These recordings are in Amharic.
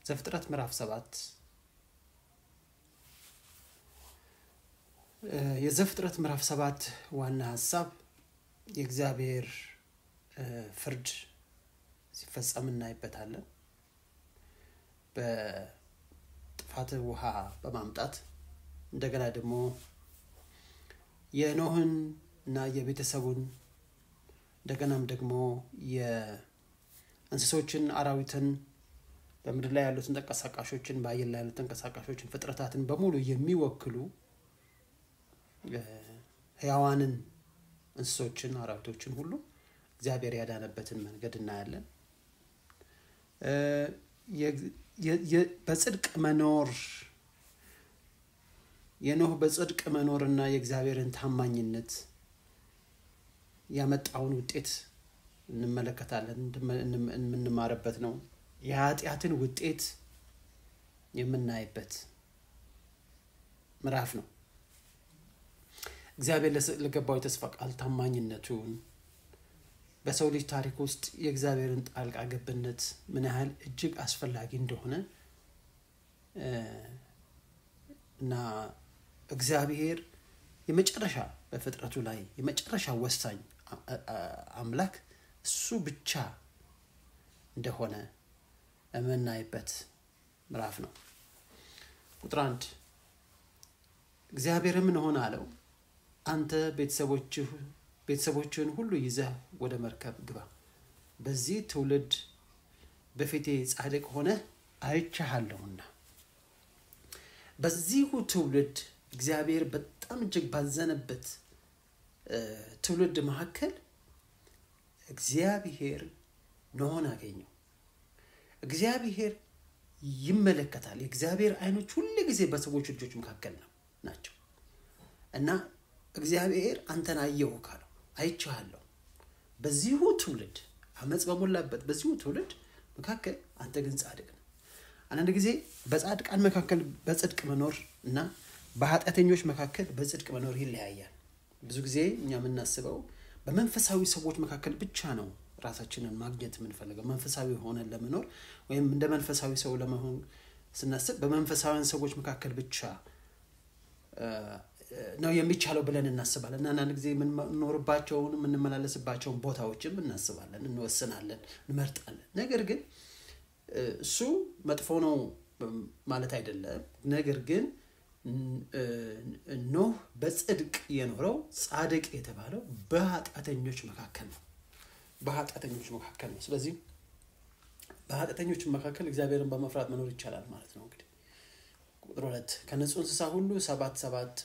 ዘፍጥረት ምዕራፍ ሰባት የዘፍጥረት ምዕራፍ ሰባት ዋና ሀሳብ የእግዚአብሔር ፍርድ ሲፈጸም እናይበታለን። በጥፋት ውሃ በማምጣት እንደገና ደግሞ የኖህን እና የቤተሰቡን እንደገናም ደግሞ የእንስሶችን አራዊትን በምድር ላይ ያሉትን ተንቀሳቃሾችን በአየር ላይ ያሉት ተንቀሳቃሾችን ፍጥረታትን በሙሉ የሚወክሉ ህያዋንን እንስሶችን አራዊቶችን ሁሉ እግዚአብሔር ያዳነበትን መንገድ እናያለን። በጽድቅ መኖር የኖህ በጽድቅ መኖርና የእግዚአብሔርን ታማኝነት ያመጣውን ውጤት እንመለከታለን፣ የምንማርበት ነው። የኃጢአትን ውጤት የምናይበት ምዕራፍ ነው። እግዚአብሔር ለገባው የተስፋ ቃል ታማኝነቱን በሰው ልጅ ታሪክ ውስጥ የእግዚአብሔርን ጣልቃ ገብነት ምን ያህል እጅግ አስፈላጊ እንደሆነ እና እግዚአብሔር የመጨረሻ በፍጥረቱ ላይ የመጨረሻ ወሳኝ አምላክ እሱ ብቻ እንደሆነ የምናይበት ምዕራፍ ነው። ቁጥር አንድ እግዚአብሔርም እንሆን አለው አንተ ቤተሰቦችህን ሁሉ ይዘህ ወደ መርከብ ግባ፣ በዚህ ትውልድ በፊቴ ጻድቅ ሆነ አይቻሃለሁና። በዚሁ ትውልድ እግዚአብሔር በጣም እጅግ ባዘነበት ትውልድ መካከል እግዚአብሔር ኖኅን አገኘው። እግዚአብሔር ይመለከታል። የእግዚአብሔር አይኖች ሁል ጊዜ በሰዎች ልጆች መካከል ነው ናቸው እና እግዚአብሔር አንተን አየሁ ካለው አይቼሃለሁ፣ በዚሁ ትውልድ አመፅ በሞላበት በዚሁ ትውልድ መካከል አንተ ግን ጻድቅ ነህ። አንዳንድ ጊዜ በጻድቃን መካከል በጽድቅ መኖር እና በኃጢአተኞች መካከል በጽድቅ መኖር ይለያያል። ብዙ ጊዜ እኛ የምናስበው በመንፈሳዊ ሰዎች መካከል ብቻ ነው ራሳችንን ማግኘት የምንፈልገው። መንፈሳዊ ሆነን ለመኖር ወይም እንደ መንፈሳዊ ሰው ለመሆን ስናስብ በመንፈሳዊያን ሰዎች መካከል ብቻ ነው የሚቻለው ብለን እናስባለን እና አንዳንድ ጊዜ የምንኖርባቸውን የምንመላለስባቸውን ቦታዎችም እናስባለን፣ እንወስናለን፣ እንመርጣለን። ነገር ግን እሱ መጥፎ ነው ማለት አይደለም። ነገር ግን ኖህ በጽድቅ የኖረው ጻድቅ የተባለው በኃጢአተኞች መካከል ነው። በኃጢአተኞች መካከል ነው። ስለዚህ በኃጢአተኞች መካከል እግዚአብሔርን በመፍራት መኖር ይቻላል ማለት ነው። እንግዲህ ቁጥር ሁለት ከንጹህ እንስሳ ሁሉ ሰባት ሰባት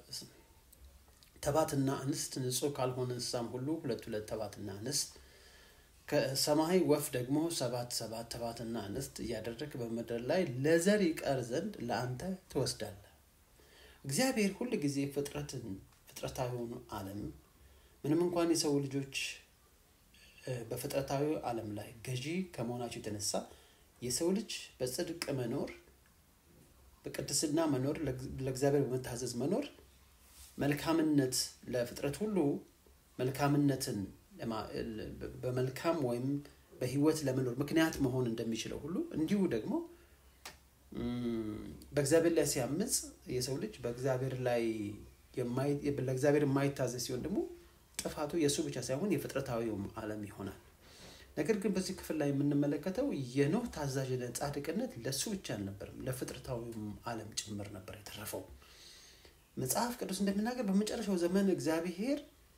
ተባትና እንስት፣ ንጹህ ካልሆነ እንስሳም ሁሉ ሁለት ሁለት ተባትና እንስት፣ ከሰማይ ወፍ ደግሞ ሰባት ሰባት ተባትና እንስት እያደረግ በምድር ላይ ለዘር ይቀር ዘንድ ለአንተ ትወስዳለህ። እግዚአብሔር ሁል ጊዜ ፍጥረትን ፍጥረታዊውን ዓለም ምንም እንኳን የሰው ልጆች በፍጥረታዊ ዓለም ላይ ገዢ ከመሆናቸው የተነሳ የሰው ልጅ በጽድቅ መኖር፣ በቅድስና መኖር፣ ለእግዚአብሔር በመታዘዝ መኖር መልካምነት ለፍጥረት ሁሉ መልካምነትን በመልካም ወይም በሕይወት ለመኖር ምክንያት መሆን እንደሚችለው ሁሉ እንዲሁ ደግሞ በእግዚአብሔር ላይ ሲያምፅ የሰው ልጅ በእግዚአብሔር ላይ ለእግዚአብሔር የማይታዘዝ ሲሆን ደግሞ ጥፋቱ የእሱ ብቻ ሳይሆን የፍጥረታዊውም ዓለም ይሆናል። ነገር ግን በዚህ ክፍል ላይ የምንመለከተው የኖህ ታዛዥነት፣ ጻድቅነት ለእሱ ብቻ አልነበርም፣ ለፍጥረታዊውም ዓለም ጭምር ነበር የተረፈው። መጽሐፍ ቅዱስ እንደሚናገር በመጨረሻው ዘመን እግዚአብሔር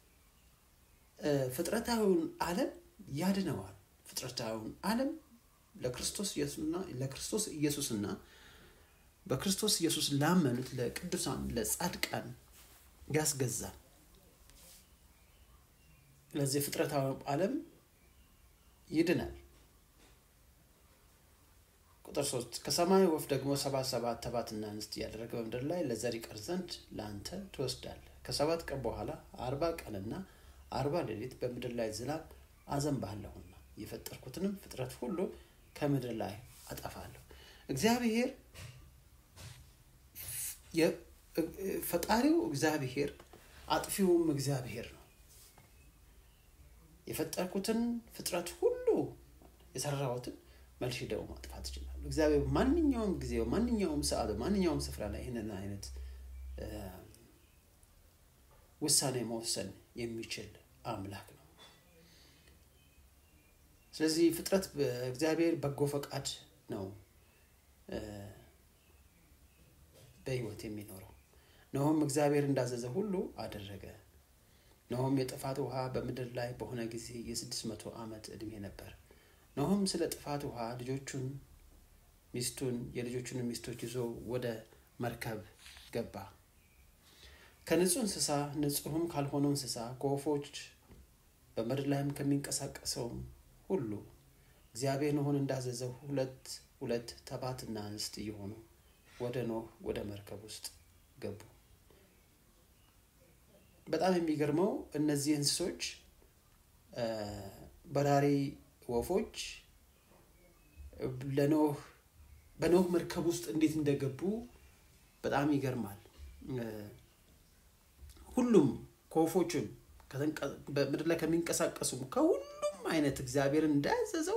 ፍጥረታዊውን ዓለም ያድነዋል። ፍጥረታዊውን ዓለም ለክርስቶስ ለክርስቶስ ኢየሱስና በክርስቶስ ኢየሱስ ላመኑት ለቅዱሳን ለጻድቃን ያስገዛል። ስለዚህ ፍጥረታዊ ዓለም ይድናል። ቁጥር ሶስት ከሰማይ ወፍ ደግሞ ሰባት ሰባት ተባትና እንስት እያደረገ በምድር ላይ ለዘር ይቀር ዘንድ ለአንተ ትወስዳለህ። ከሰባት ቀን በኋላ አርባ ቀንና አርባ ሌሊት በምድር ላይ ዝናብ አዘንባለሁና የፈጠርኩትንም ፍጥረት ሁሉ ከምድር ላይ አጠፋለሁ። እግዚአብሔር ፈጣሪው እግዚአብሔር አጥፊውም እግዚአብሔር ነው። የፈጠርኩትን ፍጥረት ሁሉ የሰራሁትን መልሼ ደግሞ ማጥፋት ይችላል። እግዚአብሔር ማንኛውም ጊዜ ማንኛውም ሰዓት ማንኛውም ስፍራ ላይ ይህንን አይነት ውሳኔ መወሰን የሚችል አምላክ ነው ስለዚህ ፍጥረት በእግዚአብሔር በጎ ፈቃድ ነው በህይወት የሚኖረው ነሆም እግዚአብሔር እንዳዘዘ ሁሉ አደረገ ነሆም የጥፋት ውሃ በምድር ላይ በሆነ ጊዜ የስድስት መቶ ዓመት ዕድሜ ነበር ነሆም ስለ ጥፋት ውሃ ልጆቹን ሚስቱን የልጆቹን ሚስቶች ይዞ ወደ መርከብ ገባ ከንጹህ እንስሳ ንጹህም ካልሆነው እንስሳ ከወፎች በምድር ላይም ከሚንቀሳቀሰውም ሁሉ እግዚአብሔር ኖሆን እንዳዘዘው ሁለት ሁለት ተባትና እንስት እየሆኑ ወደ ኖህ ወደ መርከብ ውስጥ ገቡ በጣም የሚገርመው እነዚህ እንስሶች በራሪ ወፎች ለኖህ በኖህ መርከብ ውስጥ እንዴት እንደገቡ በጣም ይገርማል ሁሉም ከወፎቹም በምድር ላይ ከሚንቀሳቀሱም ከሁሉም አይነት እግዚአብሔርን እንዳያዘዘው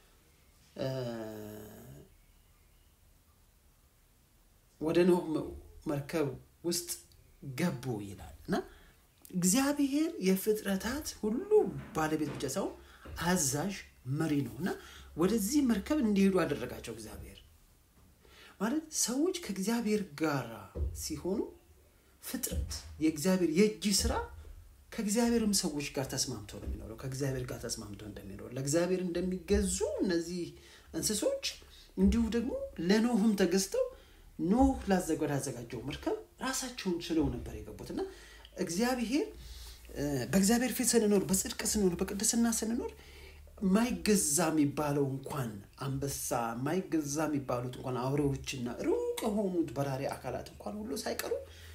ወደ ኖህ መርከብ ውስጥ ገቡ ይላል እና እግዚአብሔር የፍጥረታት ሁሉ ባለቤት ብቻ ሰው አዛዥ መሪ ነው እና ወደዚህ መርከብ እንዲሄዱ አደረጋቸው እግዚአብሔር ማለት ሰዎች ከእግዚአብሔር ጋር ሲሆኑ ፍጥረት የእግዚአብሔር የእጅ ስራ ከእግዚአብሔርም ሰዎች ጋር ተስማምቶ ነው የሚኖረው ከእግዚአብሔር ጋር ተስማምቶ እንደሚኖረው ለእግዚአብሔር እንደሚገዙ እነዚህ እንስሶች እንዲሁ ደግሞ ለኖህም ተገዝተው ኖህ ላዘጋጀው መርከብ ራሳቸውን ችለው ነበር የገቡት እና እግዚአብሔር በእግዚአብሔር ፊት ስንኖር በጽድቅ ስንኖር በቅድስና ስንኖር ማይገዛ የሚባለው እንኳን አንበሳ ማይገዛ የሚባሉት እንኳን አውሬዎችና ሩቅ የሆኑት በራሪ አካላት እንኳን ሁሉ ሳይቀሩ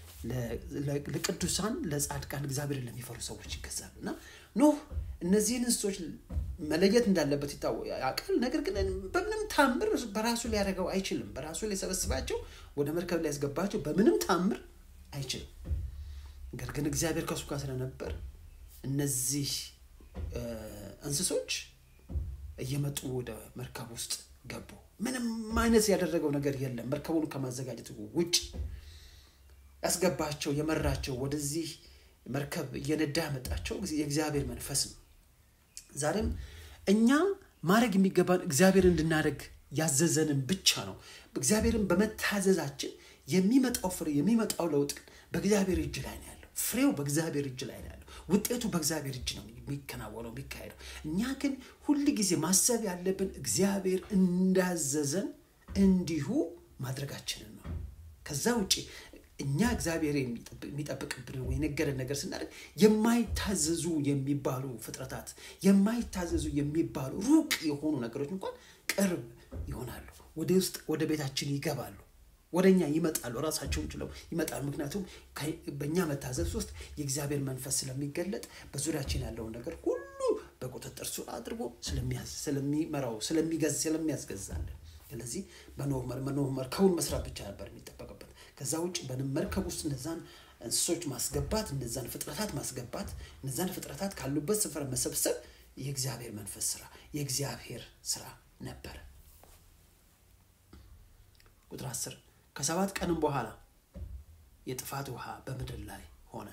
ለቅዱሳን ለጻድቃን እግዚአብሔርን ለሚፈሩ ሰዎች ይገዛሉ እና ኖህ እነዚህን እንስሶች መለየት እንዳለበት ያውቃል ነገር ግን በምንም ታምር በራሱ ሊያደርገው አይችልም በራሱ ሊሰበስባቸው ወደ መርከብ ሊያስገባቸው በምንም ታምር አይችልም ነገር ግን እግዚአብሔር ከእሱ ጋር ስለነበር እነዚህ እንስሶች እየመጡ ወደ መርከብ ውስጥ ገቡ ምንም አይነት ያደረገው ነገር የለም መርከቡን ከማዘጋጀት ውጭ ያስገባቸው የመራቸው ወደዚህ መርከብ እየነዳ ያመጣቸው የእግዚአብሔር መንፈስ ነው ዛሬም እኛ ማድረግ የሚገባን እግዚአብሔር እንድናደርግ ያዘዘንን ብቻ ነው እግዚአብሔርን በመታዘዛችን የሚመጣው ፍሬ የሚመጣው ለውጥ በእግዚአብሔር እጅ ላይ ነው ያለው ፍሬው በእግዚአብሔር እጅ ላይ ነው ያለው ውጤቱ በእግዚአብሔር እጅ ነው የሚከናወነው የሚካሄደው እኛ ግን ሁል ጊዜ ማሰብ ያለብን እግዚአብሔር እንዳዘዘን እንዲሁ ማድረጋችንን ነው ከዛ ውጭ እኛ እግዚአብሔር የሚጠብቅብን ወይ ነገረን ነገር ስናደርግ የማይታዘዙ የሚባሉ ፍጥረታት የማይታዘዙ የሚባሉ ሩቅ የሆኑ ነገሮች እንኳን ቅርብ ይሆናሉ ወደ ውስጥ ወደ ቤታችን ይገባሉ ወደ እኛ ይመጣሉ ራሳቸውን ችለው ይመጣሉ ምክንያቱም በእኛ መታዘዝ ውስጥ የእግዚአብሔር መንፈስ ስለሚገለጥ በዙሪያችን ያለውን ነገር ሁሉ በቁጥጥር ስር አድርጎ ስለሚመራው ስለሚገዝ ስለሚያስገዛለን ስለዚህ በኖህ መርከቡን መስራት ብቻ ነበር የሚጠበቅበት ከዛ ውጭ በመርከብ ውስጥ እነዛን እንስሶች ማስገባት እነዛን ፍጥረታት ማስገባት እነዛን ፍጥረታት ካሉበት ስፍራ መሰብሰብ የእግዚአብሔር መንፈስ ስራ የእግዚአብሔር ስራ ነበረ ቁጥር አስር ከሰባት ቀንም በኋላ የጥፋት ውሃ በምድር ላይ ሆነ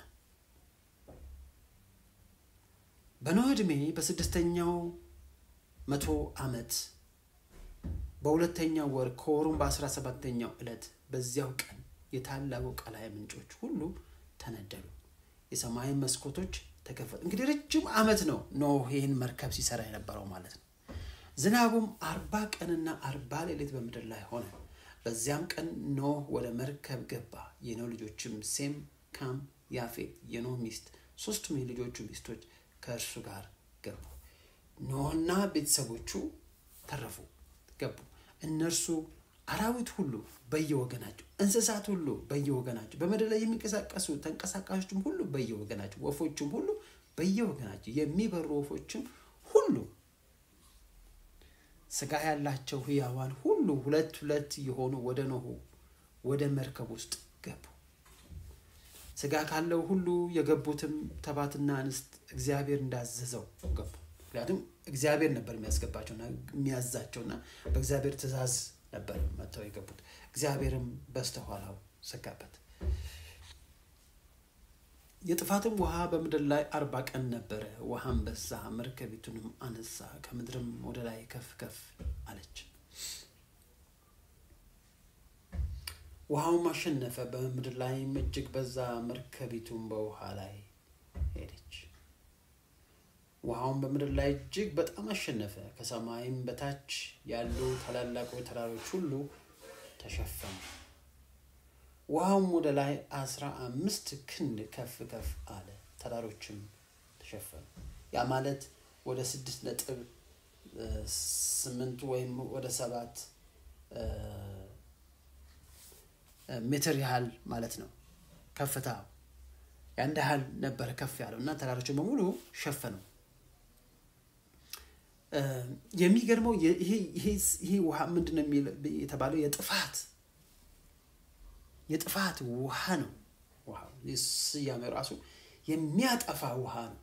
በኖህ ዕድሜ በስድስተኛው መቶ ዓመት በሁለተኛው ወር ከወሩም በአስራ ሰባተኛው ዕለት በዚያው ቀን የታላቁ ቀላይ ምንጮች ሁሉ ተነደሉ የሰማይ መስኮቶች ተከፈቱ እንግዲህ ረጅም ዓመት ነው ኖህ ይህን መርከብ ሲሰራ የነበረው ማለት ነው ዝናቡም አርባ ቀንና አርባ ሌሊት በምድር ላይ ሆነ በዚያም ቀን ኖህ ወደ መርከብ ገባ የኖህ ልጆችም ሴም ካም ያፌት የኖህ ሚስት ሶስቱም የልጆቹ ሚስቶች ከእርሱ ጋር ገቡ ኖህና ቤተሰቦቹ ተረፉ ገቡ እነርሱ አራዊት ሁሉ በየወገናቸው እንስሳት ሁሉ በየወገናቸው በምድር ላይ የሚንቀሳቀሱ ተንቀሳቃሾችም ሁሉ በየወገናቸው ወፎችም ሁሉ በየወገናቸው የሚበሩ ወፎችም ሁሉ ስጋ ያላቸው ህያዋን ሁሉ ሁለት ሁለት የሆኑ ወደ ኖሁ ወደ መርከብ ውስጥ ገቡ ስጋ ካለው ሁሉ የገቡትም ተባትና እንስት እግዚአብሔር እንዳዘዘው ገቡ ምክንያቱም እግዚአብሔር ነበር የሚያስገባቸውና የሚያዛቸውና በእግዚአብሔር ትእዛዝ ነበር መጥተው የገቡት። እግዚአብሔርም በስተኋላው ዘጋበት። የጥፋትም ውሃ በምድር ላይ አርባ ቀን ነበረ። ውሃም በዛ፣ መርከቢቱንም አነሳ፣ ከምድርም ወደ ላይ ከፍ ከፍ አለች። ውሃውም አሸነፈ፣ በምድር ላይም እጅግ በዛ፣ መርከቢቱም በውሃ ላይ ሄደች። ውሃውን በምድር ላይ እጅግ በጣም አሸነፈ፣ ከሰማይም በታች ያሉ ታላላቆች ተራሮች ሁሉ ተሸፈኑ። ውሃውም ወደ ላይ አስራ አምስት ክንድ ከፍ ከፍ አለ፣ ተራሮችም ተሸፈኑ። ያ ማለት ወደ ስድስት ነጥብ ስምንት ወይም ወደ ሰባት ሜትር ያህል ማለት ነው ከፍታ ያን ያህል ነበረ ከፍ ያለው እና ተራሮችን በሙሉ ሸፈነው። የሚገርመው ይሄ ውሃ ምንድን ነው የተባለው? የጥፋት የጥፋት ውሃ ነው። ውሃ ስያሜው ራሱ የሚያጠፋ ውሃ ነው።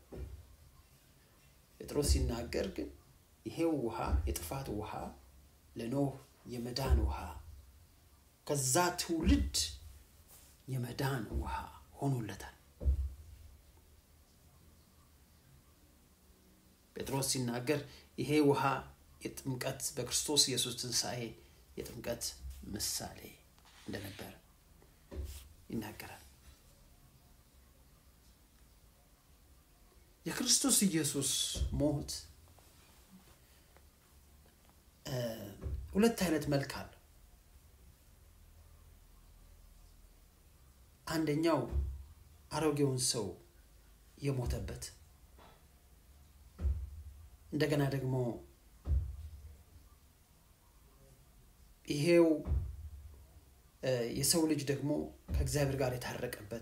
ጴጥሮስ ሲናገር ግን ይሄው ውሃ የጥፋት ውሃ ለኖህ የመዳን ውሃ ከዛ ትውልድ የመዳን ውሃ ሆኖለታል። ጴጥሮስ ሲናገር ይሄ ውሃ የጥምቀት በክርስቶስ ኢየሱስ ትንሣኤ የጥምቀት ምሳሌ እንደነበር ይናገራል። የክርስቶስ ኢየሱስ ሞት ሁለት አይነት መልክ አለው። አንደኛው አሮጌውን ሰው የሞተበት እንደገና ደግሞ ይሄው የሰው ልጅ ደግሞ ከእግዚአብሔር ጋር የታረቀበት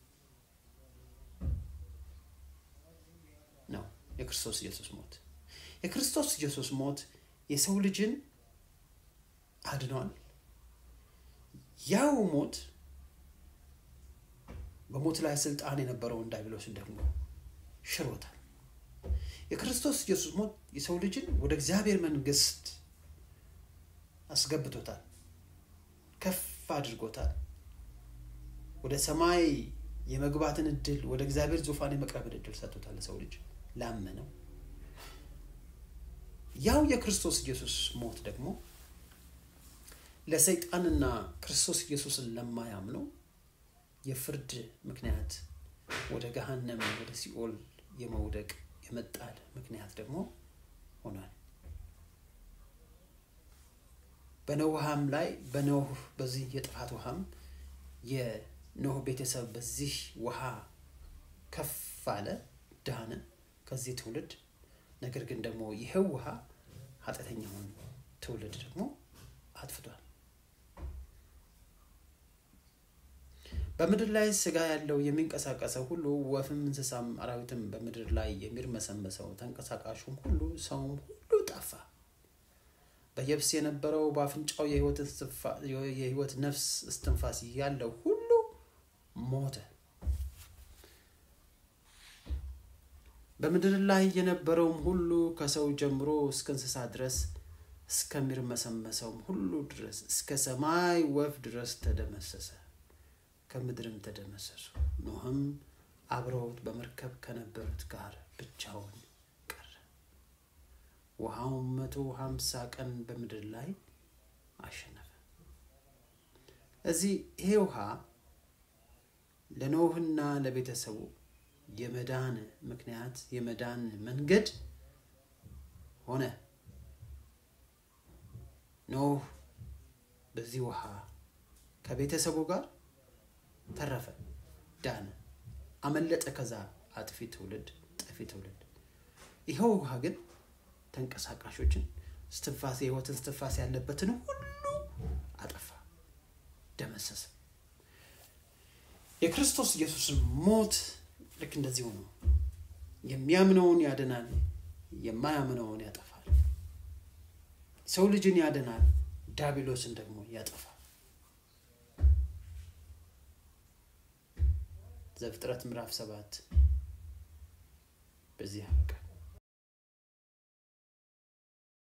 ነው የክርስቶስ ኢየሱስ ሞት። የክርስቶስ ኢየሱስ ሞት የሰው ልጅን አድኗል። ያው ሞት በሞት ላይ ስልጣን የነበረውን ዲያብሎስን ደግሞ ሽሮታል። የክርስቶስ ኢየሱስ ሞት የሰው ልጅን ወደ እግዚአብሔር መንግስት አስገብቶታል፣ ከፍ አድርጎታል። ወደ ሰማይ የመግባትን እድል፣ ወደ እግዚአብሔር ዙፋን የመቅረብን እድል ሰጥቶታል ለሰው ልጅ ላመነው። ያው የክርስቶስ ኢየሱስ ሞት ደግሞ ለሰይጣንና ክርስቶስ ኢየሱስን ለማያምነው የፍርድ ምክንያት ወደ ገሃነም ወደ ሲኦል የመውደቅ የመጣል ምክንያት ደግሞ ሆኗል። በኖህ ውሃም ላይ በኖህ በዚህ የጥፋት ውሃም የኖህ ቤተሰብ በዚህ ውሃ ከፍ አለ፣ ዳነ ከዚህ ትውልድ። ነገር ግን ደግሞ ይሄው ውሃ ኃጢአተኛውን ትውልድ ደግሞ አጥፍቷል። በምድር ላይ ስጋ ያለው የሚንቀሳቀሰው ሁሉ ወፍም፣ እንስሳም፣ አራዊትም በምድር ላይ የሚርመሰመሰው ተንቀሳቃሹም ሁሉ ሰውም ሁሉ ጠፋ። በየብስ የነበረው በአፍንጫው የሕይወት ነፍስ እስትንፋስ ያለው ሁሉ ሞተ። በምድር ላይ የነበረውም ሁሉ ከሰው ጀምሮ እስከ እንስሳ ድረስ እስከሚርመሰመሰውም ሁሉ ድረስ እስከ ሰማይ ወፍ ድረስ ተደመሰሰ፣ ከምድርም ተደመሰሱ። ኖህም አብረውት በመርከብ ከነበሩት ጋር ብቻውን ቀረ። ውሃውም መቶ ሀምሳ ቀን በምድር ላይ አሸነፈ። እዚህ ይሄ ውሃ ለኖህና ለቤተሰቡ የመዳን ምክንያት የመዳን መንገድ ሆነ። ኖህ በዚህ ውሃ ከቤተሰቡ ጋር ተረፈ፣ ዳነ፣ አመለጠ ከዛ አጥፊ ትውልድ፣ ጠፊ ትውልድ። ይኸው ውሃ ግን ተንቀሳቃሾችን እስትንፋስ የህይወትን እስትንፋስ ያለበትን ሁሉ አጠፋ፣ ደመሰሰ። የክርስቶስ ኢየሱስን ሞት ልክ እንደዚሁ ነው። የሚያምነውን ያድናል፣ የማያምነውን ያጠፋል። ሰው ልጅን ያድናል፣ ዲያብሎስን ደግሞ ያጠፋል። ዘፍጥረት ምዕራፍ ሰባት በዚህ ያበቃል።